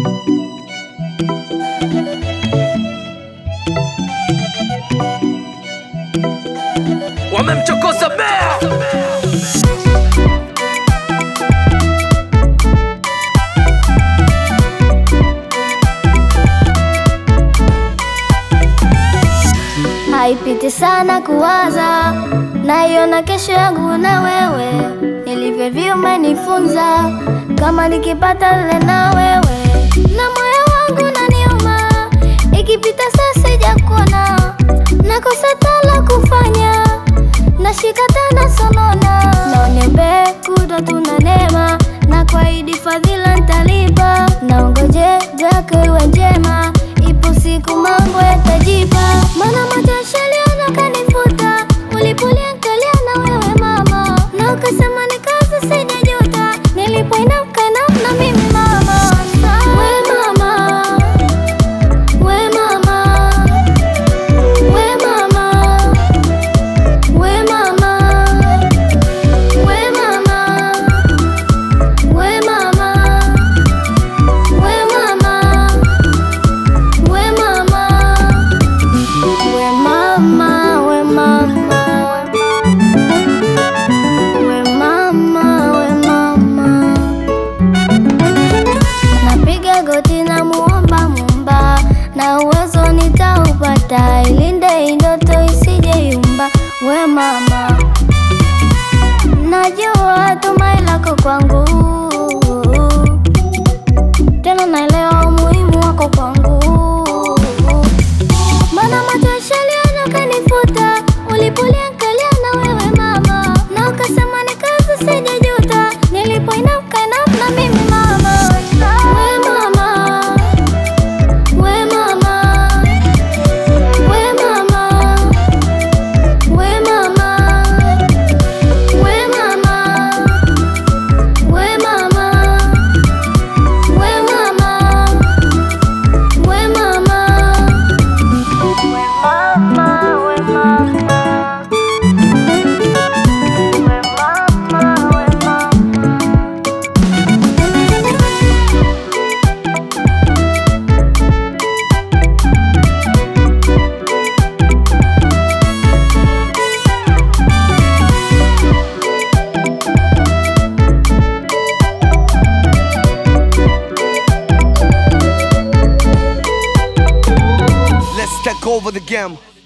wamemchokoza bea Haipiti sana kuwaza, naiona kesho yangu na wewe, nilivyovi umenifunza, kama nikipata lile na wewe, na moyo wangu naniuma, ikipita saa sijakuona, nakosa tala kufanya, nashika tana sonona, naoniombe kuto tuna neema, na kwaidi fadhila ntalipa, naongoje zako iwe njema, ipo siku mambo yatajipa, mana machozi yaliona kanifuta, ulipoliangalia na wewe mama, na ukasema ni kazi sijajuta, nilipoinuka na mimi mama, we mama, we mama, we mama, we mama, we mama, we mama, we mama, we mama. We mama, we mama, we mama, we mama. Napiga goti na muomba Muumba, na uwezo nitaupata, ilinde hii ndoto isije yumba. We mama, najua tumai lako kwangu, tena naelewa umuhimu wako kwangu mana machozi yaliona kanifuta, ulipoliangalia na wewe mama, na ukasema ni kazi sijajuta, nilipoinuka na mimi mama, we mama, we mama, we mama, we mama, we mama, we mama, we mama, we mama. Let's take over the game.